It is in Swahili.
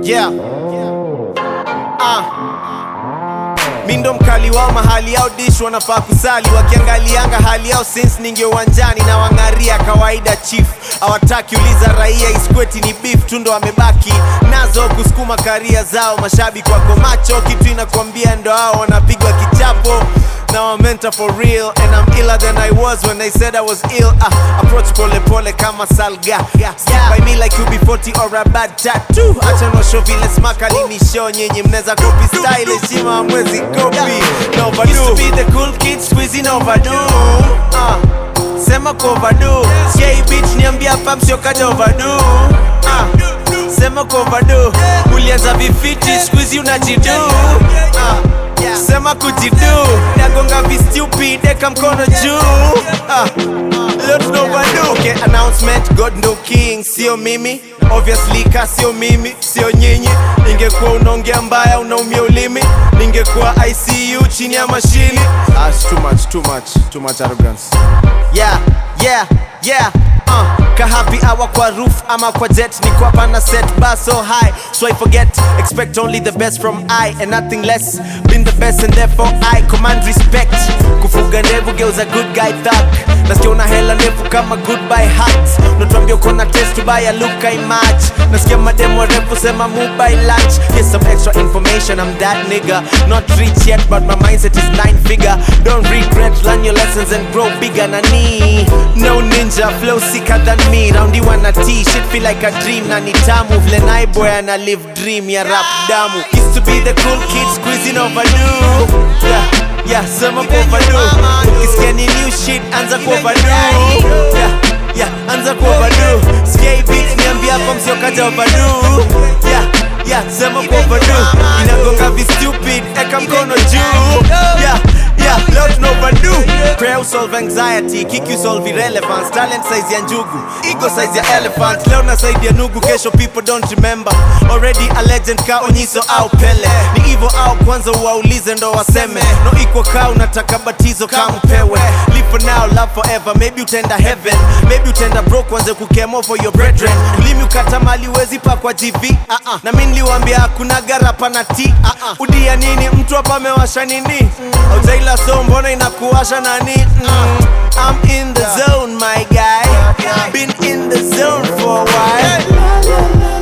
Yeah. Ah. Mi ndo mkali wao mahali yao dish wanafaa kusali wakiangalianga hali yao since ninge uwanjani na wang'aria kawaida chief hawataki uliza raia iskweti ni beef tu ndo wamebaki nazo kusukuma karia zao mashabiki wako macho kitu inakwambia ndo hao wanapigwa kichapo Now I'm mental for real and I'm iller than I was when they said I was ill. Uh, approach pole pole kama salga. Stick by me like you be 40 or a bad tattoo. Acha no show vile smaka lini show nyinyi mneza copy style heshima hamwezi copy. No overdo. Used to be the cool kids squeezing overdo. Uh, sema kwa overdo. Sikia hii beat niambia hapa msiokaja overdo. Uh, sema kwa overdo. Ulianza vifiti squeezy unajidu. Uh, sema kujidu nagonga vistupid eka mkono juu ah. Leo tuna overdo. Okay, announcement god ndo king sio mimi obviously ka sio mimi sio nyinyi ingekuwa unaongea mbaya unaumia ulimi ningekuwa icu chini ya mashini ah, it's too much, too much, too much arrogance yeah, yeah, yeah. Uh, ka happy hour kwa roof ama kwa jet ni kwa pana set bar so high so I forget expect only the best from I and nothing less been the best and therefore I command respect kufuga ndevu geuza good guy thug nasikia una hela ndefu kama goodbye hat unatuambia uko na test to buy a look I match nasikia mademo refu sema move by lunch here's some extra information I'm that nigga not rich yet but my mindset is nine figure don't regret learn your lessons and grow bigger nani no ninja flow sicker than me raundi wana t shit feel like a dream na ni tamu vile boy ana live dream ya rap damu used to be the cool kid squeezing overdo yeah yeah sema kwa overdo ukisikia ni new shit anza kwa overdo yeah yeah anza kwa overdo sikia hii beat niambia hapa msiokaja overdo yeah yeah sema kwa overdo inagonga vi stupid eka mkono juu yeah yeah leo tuna overdo prayer solve anxiety kick you solve irrelevance talent size ya njugu ego size ya elephant leo na side ya nugu kesho people don't remember already a legend ka onyiso au pele ni hivyo au kwanza waulize ndo waseme no iko ka unataka batizo kama upewe live for now love forever maybe utenda heaven maybe utenda broke wanze kukemo for your brethren ulimi ukata mali wezi pa kwa gv uh-uh. na mi niliwambia hakuna garapa na t uh-uh. udia nini mtu hapa amewasha nini aujaila so mbona inakuwasha nani mm. I'm in the zone my guy been in the zone for a while